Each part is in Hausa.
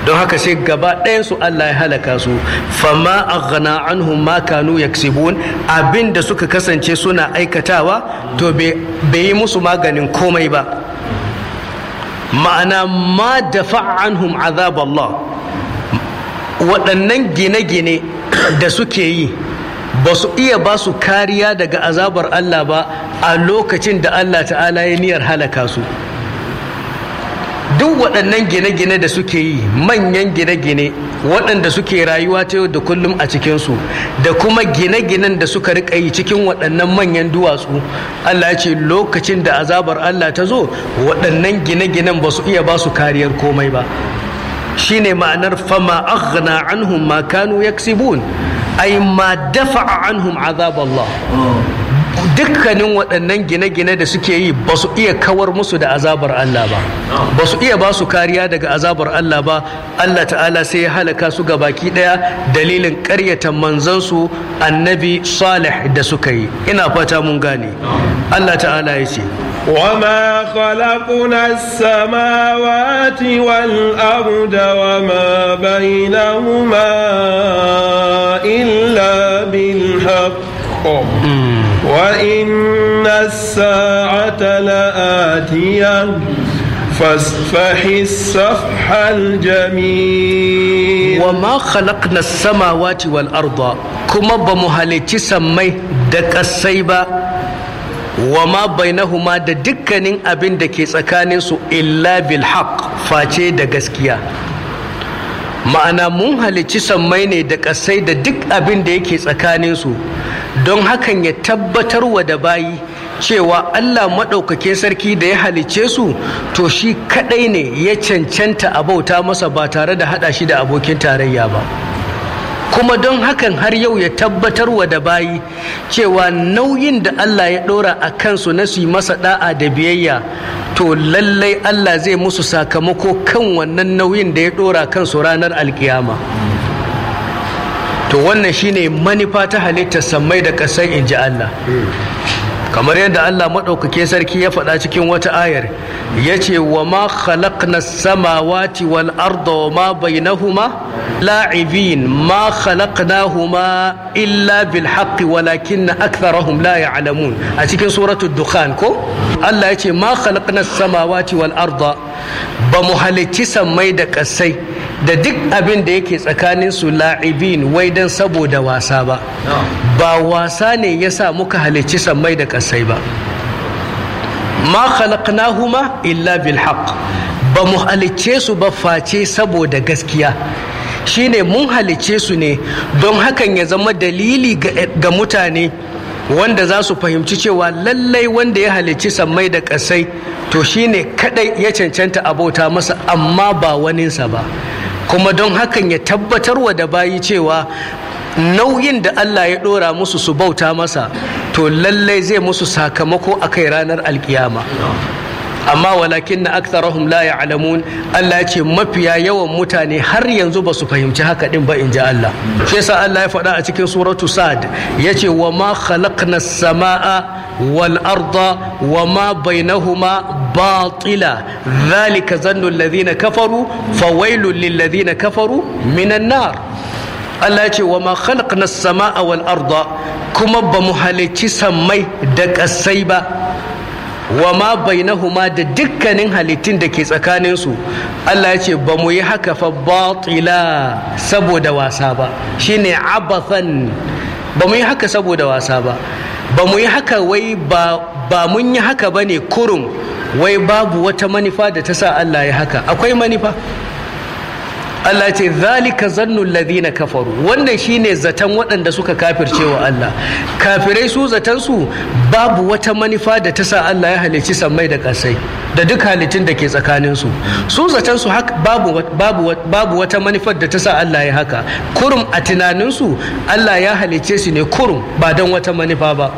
don haka sai gaba ɗayansu Allah ya halaka su fama aghna anhum ma kanu yaksibun abin da suka kasance suna aikatawa to bai yi musu maganin komai ba ma'ana ma dafa anhum azab Allah waɗannan gine-gine da suke yi ba su iya ba su kariya daga azabar Allah ba a lokacin da Allah ta'ala ya niyyar halaka su duk waɗannan gine-gine da suke yi manyan gine-gine waɗanda suke rayuwa ta yau da kullum a cikinsu da kuma gine-ginen da suka riƙa yi cikin waɗannan manyan duwatsu Allah ya ce lokacin da azabar Allah ta zo waɗannan gine-ginen ba su iya ba su kariyar komai ba shine ma'anar fama aghna anhum ma kanu yaksibun ay ma dafa'a anhum azab Allah dukkanin waɗannan gine-gine da suke yi ba su iya kawar musu da azabar Allah ba ba su iya ba su kariya daga azabar Allah ba Allah ta'ala sai ya halaka su ga baki ɗaya dalilin ƙaryata manzansu annabi salih da suka yi ina fata mun gane Allah ta'ala ya ce وما خلقنا السماوات والأرض وما بينهما إلا بالحق وإن الساعة لآتية فاصفح الصفح الجميل وما خلقنا السماوات والأرض كما بمهلتي سمي دك السيبة وما بينهما da dukkanin abin da ke tsakaninsu illa bil haq face da gaskiya ma'ana mun halicci sammai ne da ƙasai da duk abin da yake tsakaninsu don hakan ya tabbatar wa da bayi cewa Allah maɗaukake sarki da ya halicce su to shi kaɗai ne ya cancanta a bauta masa ba tare da haɗa shi da abokin tarayya ba kuma don hakan har yau ya tabbatar wa da bayi cewa nauyin da Allah ya ɗora a kansu na su yi masa ɗa'a da biyayya to lallai Allah zai musu sakamako kan wannan nauyin da ya ɗora kansu ranar alkiyama to wannan shine manufa ta halittar sammai da ƙasai in ji Allah kamar yadda Allah maɗaukake sarki ya faɗa cikin wata ayar ya ce wa ma khalaqna samawati wal arda wa ma bainahuma la'ibin ma khalaqnahuma illa bil haqqi walakinna aktharahum la ya'lamun a cikin suratul dukhan ko Allah ya ce ma khalaqna samawati wal arda ba mu halicci sammai da ƙasai da duk abin da yake tsakanin su la'ibin wai dan saboda wasa ba ba wasa ne yasa muka halicci sammai da ƙasai ba ma khalaqnahuma illa bil haqq ba mu halicce su ba face saboda gaskiya shine mun halicce su ne don hakan ya zama dalili ga mutane wanda za su fahimci cewa lallai wanda ya halicci sammai da ƙasai to shine kadai ya cancanta abota masa amma ba waninsa ba kuma don hakan ya tabbatar wa da bayi cewa nauyin da Allah ya ɗora musu su bauta masa to lallai zai musu sakamako a kai ranar alkiyama amma walakin na aktharahum la ya'lamun Allah ya ce mafiya yawan mutane har yanzu ba su fahimci haka din ba in ji Allah shi yasa Allah ya faɗa a cikin suratu sad yace wa ma khalaqna as-samaa wal arda wa ma bainahuma batila dhalika zannu alladhina kafaru fawailul lil ladhina kafaru minan nar Allah ya ce wa ma khalaqna as-samaa wal arda kuma ba mu halicci sammai da ƙasai ba wa ma bainahuma da dukkanin halittun da ke tsakaninsu Allah ya ce ba mu yi haka fa batila saboda wasa ba shine abathan ba mu yi haka saboda wasa ba ba mu yi haka wai ba ba mun yi haka bane kurum wai babu wata manufa da ta sa Allah ya haka akwai manufa Allah ce zalika zannul ladina kafaru wannan shine zaton waɗanda suka kafirce wa Allah kafirai su zaton su babu wata manufa da ta sa Allah ya halicci sammai da ƙasai da duk halittun da ke tsakanin su su zaton su babu babu babu wata manufar da ta sa Allah ya haka kurum a tunanin su Allah ya halicce su ne kurum ba don wata manufa ba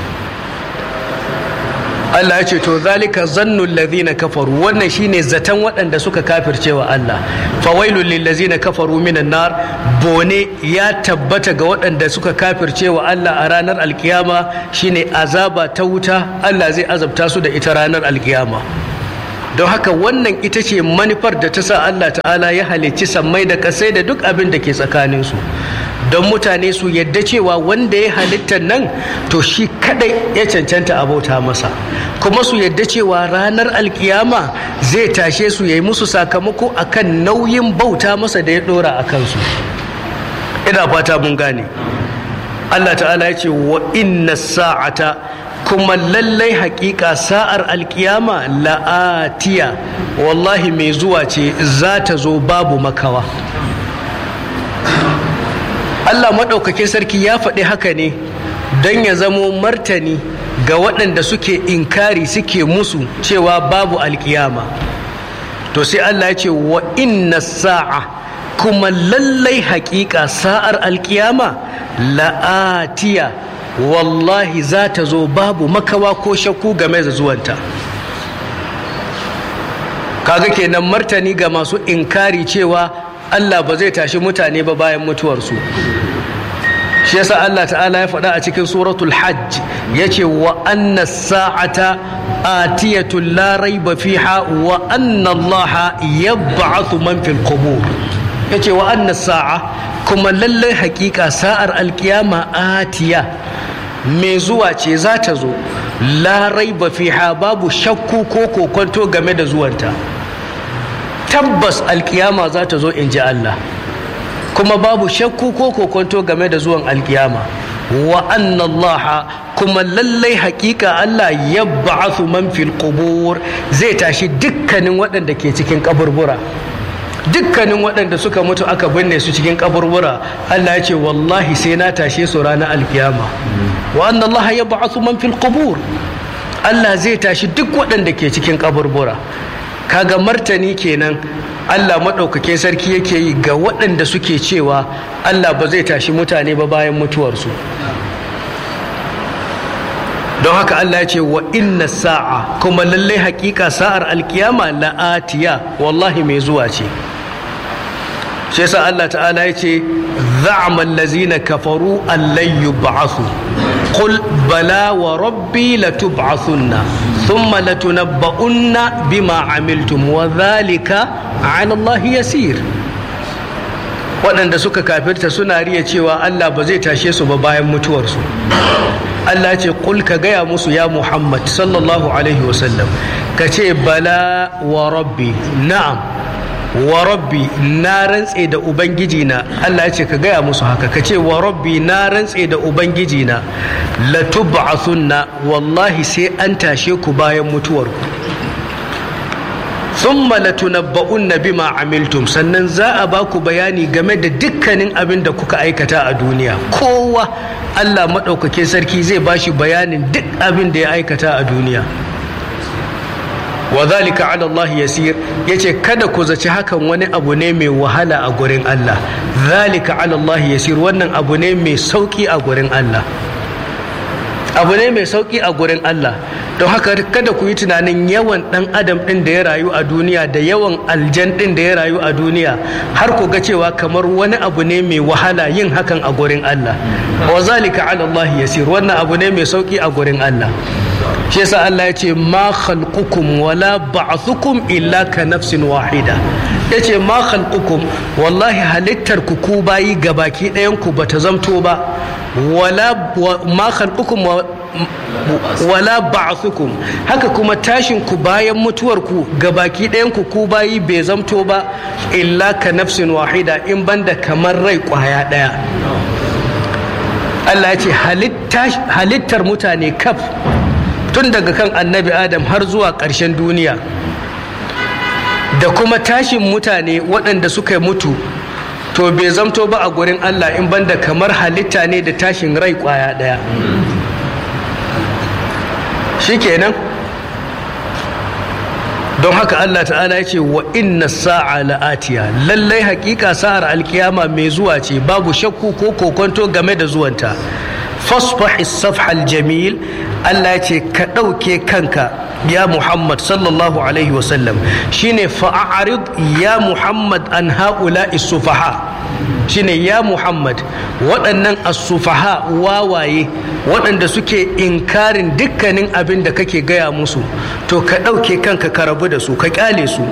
Allah ya ce to zalika zannul ladhina kafaru wannan shine zaton waɗanda suka kafirce wa Allah fawailul lil ladzina kafaru minan nar bone ya tabbata ga waɗanda suka kafirce wa Allah a ranar alkiyama shine azaba ta wuta Allah zai azabta su da ita ranar alkiyama don haka wannan ita ce manufar da ta sa Allah ta'ala ya halicci sammai da kasai da duk abin da ke tsakaninsu don mutane su yadda cewa wanda ya halittar nan to shi kadai ya cancanta abauta masa kuma su yadda cewa ranar alkiyama zai tashe su ya yi musu sakamako akan nauyin bauta masa da ya dora a kansu ina fata mun gane Allah ta'ala ya ce wa inna sa'ata kuma lallai hakika sa'ar alkiyama la'atiya wallahi mai zuwa ce za ta zo babu makawa Allah maɗaukakin sarki ya faɗi haka ne don ya zamo martani ga waɗanda suke inkari suke musu cewa babu alkiyama to sai Allah ya ce wa inna sa'a kuma lallai hakika sa'ar alkiyama la'atiya wallahi za ta zo babu makawa ko shakku game da zuwanta kaga kenan martani ga masu inkari cewa Allah ba zai tashi mutane ba bayan mutuwarsu shi yasa Allah ta'ala ya faɗa a cikin suratul hajj ya ce wa anna sa'ata atiyatun la raiba fiha wa anna Allah yab'athu man fil qubur yace wa anna sa'a kuma lallai hakika sa'ar alkiyama atiya mai zuwa ce za ta zo larai ba fiha babu shakku ko kokonto game da zuwanta tabbas alkiyama za ta zo in ji Allah kuma babu shakku ko kokonto game da zuwan alkiyama wa annallaha kuma lallai hakika Allah ya ba'athu man fil qubur zai tashi dukkanin waɗanda ke cikin kaburbura dukkanin waɗanda suka mutu aka binne su cikin kaburbura Allah ya ce wallahi sai na tashe su ranar alkiyama wa anna Allah ya ba'athu man fil qubur Allah zai tashi duk waɗanda ke cikin kaburbura kaga martani kenan Allah maɗaukakin sarki yake yi ga waɗanda suke cewa Allah ba zai tashi mutane ba bayan mutuwarsu don haka Allah ya ce wa inna sa'a kuma lallai hakika sa'ar alkiyama la'atiya wallahi mai zuwa ce shi yasa Allah ta'ala ya ce za'ama allazina kafaru allan yub'athu qul bala wa rabbi latub'athunna thumma latunabba'unna bima amiltum wa dhalika 'ala Allah yasir waɗanda suka kafirta suna riya cewa Allah ba zai tashe su ba bayan mutuwarsu Allah ce kul ka gaya musu ya Muhammad sallallahu alaihi wasallam ka ce bala wa rabbi na'am wa rabbi na rantse da ubangiji na Allah ce ka gaya musu haka ka ce wa rabbi na rantse da ubangiji na latub'athunna wallahi sai an tashe ku bayan mutuwarku thumma latunabba'unna bima amiltum sannan za a ba ku bayani game da dukkanin abin da kuka aikata a duniya kowa Allah maɗaukakin sarki zai ba shi bayanin duk abin da ya aikata a duniya wa zalika ala Allah yasir yace kada ku zaci hakan wani abu ne mai wahala a gurin Allah zalika ala Allah yasir wannan abu ne mai sauki a gurin Allah abu ne mai sauki a gurin Allah don haka kada ku yi tunanin yawan dan adam din da ya rayu a duniya da yawan aljan din da ya rayu a duniya har ku ga cewa kamar wani abu ne mai wahala yin hakan a gurin Allah wa zalika ala Allah yasir wannan abu ne mai sauki a gurin Allah shi yasa Allah ya ce ma khalqukum wala ba'thukum illa ka nafsin wahida yace ma khalqukum wallahi halittar ku ku bayi gabaki ɗayan ku bata zamto ba wala ma khalqukum wala ba'thukum haka kuma tashin ku bayan mutuwar ku gabaki ɗayan ku ku bayi bai zamto ba illa ka nafsin wahida in banda kamar rai kwaya ɗaya Allah ya ce halittar mutane kaf tun daga kan annabi adam har zuwa ƙarshen duniya da kuma tashin mutane waɗanda suka mutu to bai zamto ba a gurin Allah in banda kamar halitta ne da tashin rai ƙwaya ɗaya shikenan don haka Allah ta'ala ya ce wa inna sa'a la'atiya lallai hakika sa'ar alkiyama mai zuwa ce babu shakku ko kokonto game da zuwanta fasfahis safhal jamil Allah ya ce ka ɗauke kanka ya Muhammad sallallahu alaihi wasallam shine fa'arid ya Muhammad an haula sufaha shine ya muhammad waɗannan asufaha wawaye waɗanda suke inkarin dukkanin abin da kake gaya musu to ka ɗauke kanka ka rabu da su ka ƙyale su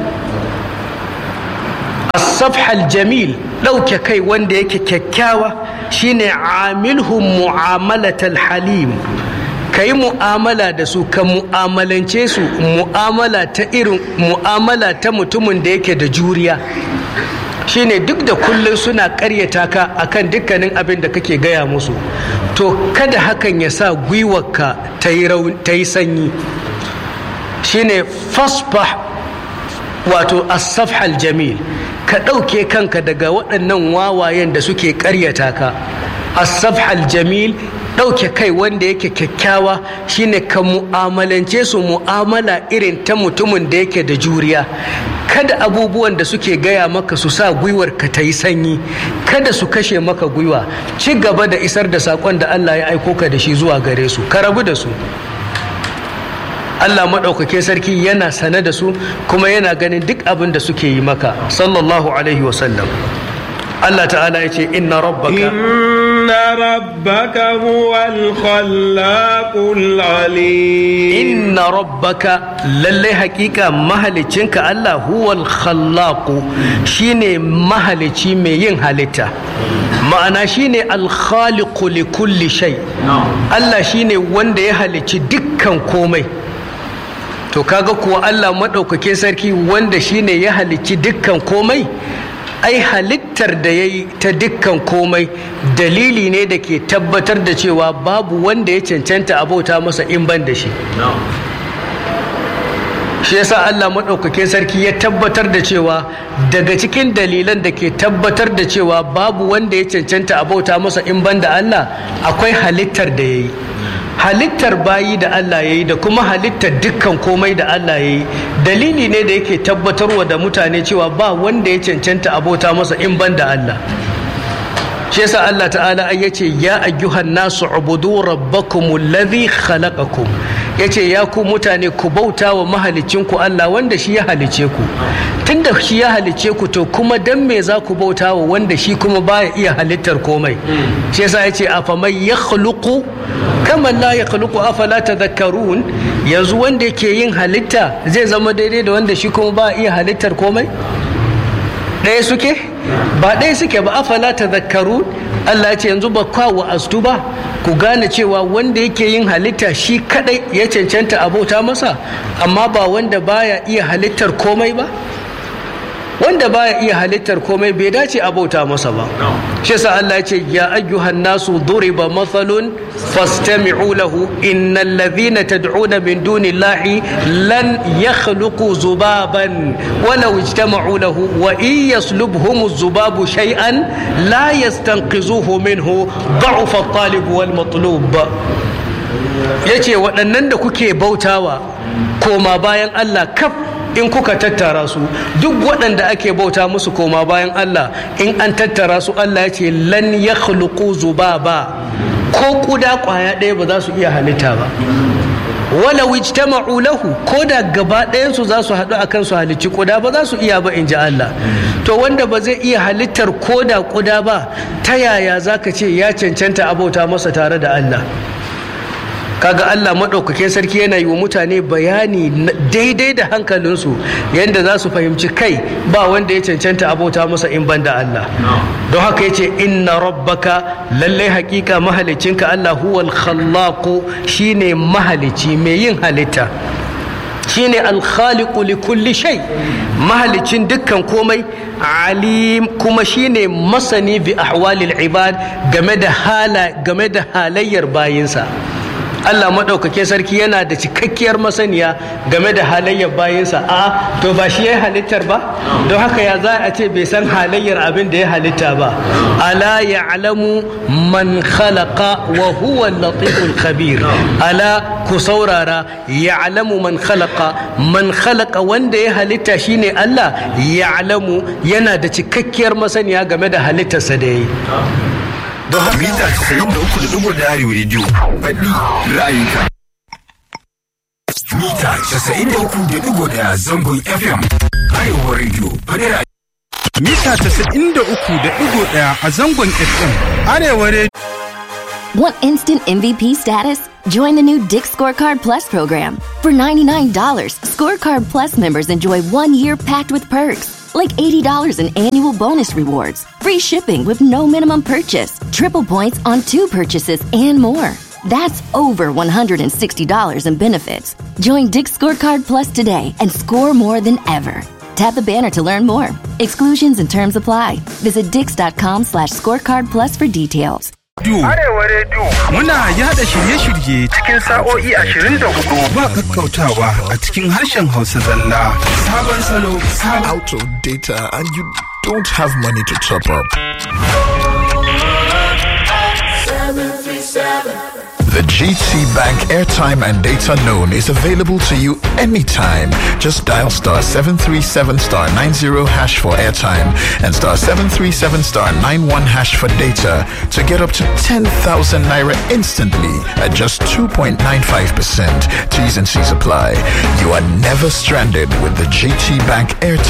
asafhal jamil ɗauke kai wanda yake kyakkyawa shine amilhum mu'amalatal halim ka yi mu'amala da su ka mu'amalance su mu'amala ta irin mu'amala ta mutumin da yake da juriya shine duk da kullum suna karyata ka akan dukkanin abin da kake gaya musu to kada hakan ya sa gwiwarka ta yi sanyi shine fasfah wato asafhal jamil ka ɗauke kanka daga waɗannan wawayen da suke karyata ka asafhal jamil ɗauke kai wanda yake kyakkyawa shine ka mu'amalance su mu'amala irin ta mutumin da yake da juriya kada abubuwan da suke gaya maka su sa gwiwar ka ta yi sanyi kada su kashe maka gwiwa ci gaba da isar da saƙon da Allah ya aiko ka da shi zuwa gare su ka rabu da su Allah maɗaukake sarki yana sane da su kuma yana ganin duk abin da suke yi maka sallallahu alaihi wasallam Allah ta'ala ya ce inna rabbaka inna rabbaka huwal khallaqul alim inna rabbaka lallai hakika mahalicinka Allah huwal khallaqu shine mahalici mai yin halitta ma'ana shine alkhaliqu li kulli shay Allah shine wanda ya halicci dukkan komai to kaga kuwa Allah maɗaukakin sarki wanda shine ya halicci dukkan komai ai halittar da ya yi ta dukkan komai dalili ne da ke tabbatar da cewa babu wanda ya cancanta abauta masa in ban da shi shi yasa Allah maɗaukakin sarki ya tabbatar da cewa daga cikin dalilan da ke tabbatar da cewa babu wanda ya cancanta abauta masa in ban da Allah akwai halittar da ya yi halittar bayi da Allah ya yi da kuma halittar dukkan komai da Allah ya yi dalili ne da yake tabbatarwa da mutane cewa ba wanda ya cancanta abota masa in ban da Allah shi yasa Allah ta'ala ya ce ya ayyuhan nasu ubudu rabbakum alladhi khalaqakum yace ya ku mutane ku bauta wa mahalicinku Allah wanda shi ya halice ku tunda shi ya halice ku to kuma dan me za ku bauta wa wanda shi kuma baya iya halittar komai shi yasa yace afaman yakhluqu kama la yakhluqu afala tadhakkarun yanzu wanda yake yin halitta zai zama daidai da wanda shi kuma ba iya halittar komai ɗaya suke ba ɗaya suke ba afala tadhakkarun Allah ce yanzu ba kwa wa astu ba ku gane cewa wanda yake yin halitta shi kadai ya cancanta abota masa amma ba wanda baya iya halittar komai ba wanda baya iya halittar komai bai dace abota masa ba shi yasa Allah ya ce ya ayyuhan nasu duriba mathalun fastami'u lahu innal ladhina tad'una min dunillahi lan yakhluqu zubaban walau ijtama'u lahu wa in yaslubhum zubabu shay'an la yastanqizuhu minhu da'ufa at-talib wal matlub yace waɗannan da kuke bautawa koma bayan Allah kaf in kuka tattara su duk waɗanda ake bauta musu koma bayan Allah in an tattara su Allah ya ce lan ya zubaba ko kuda ƙwaya ɗaya ba za su iya halitta ba wala wijtama'u lahu ko da gaba ɗayansu za su haɗu akan su halicci kuda ba za su iya ba in ji Allah to wanda ba zai iya halittar ko da kuda ba ta yaya za ka ce ya cancanta abauta masa tare da Allah kaga Allah maɗaukakin sarki yana yi wa mutane bayani daidai da hankalinsu yadda za su fahimci kai ba wanda ya cancanta abota masa in ban da Allah don haka ya ce inna rabbaka lallai hakika mahalicinka Allah huwal khallaqu shine mahalici mai yin halitta shine alkhaliqu li kulli shay mahalicin dukkan komai alim kuma shine masani bi ahwalil ibad game da hala game da halayyar bayinsa Allah maɗaukakin sarki yana da cikakkiyar masaniya game da halayyar bayinsa a to ba shi ya halittar ba don haka ya za a ce bai san halayyar abin da ya halitta ba ala ya'lamu man khalaqa wa huwa latiful khabir ala ku saurara ya'lamu man khalaqa man khalaqa wanda ya halitta shine Allah ya'lamu yana da cikakkiyar masaniya game da halittarsa da yayi don haka mita 93.1 arewa rediyo faɗi ra'ayinka mita 93.1 zangon fm arewa rediyo faɗi ra'ayinka mita 93.1 a zangon FM. Arewa Radio. Want instant MVP status? Join the new Dick Scorecard Plus program. For $99, Scorecard Plus members enjoy one year packed with perks, like $80 in annual bonus rewards, free shipping with no minimum purchase, triple points on two purchases, and more. That's over $160 in benefits. Join Dick Scorecard Plus today and score more than ever. Tap the banner to learn more. Exclusions and terms apply. Visit dix.com slash scorecard plus for details. Arewa Radio. Muna yada shirye-shirye cikin sa'o'i 24 ba kakkautawa a cikin harshen Hausa zalla. Sabon salo, sabon out of data and you don't have money to top up. The GT Bank airtime and data known is available to you anytime. Just dial star 737 star 90 hash for airtime and star 737 star 91 hash for data to get up to 10,000 naira instantly at just 2.95%. T's and C's apply. You are never stranded with the GT Bank airtime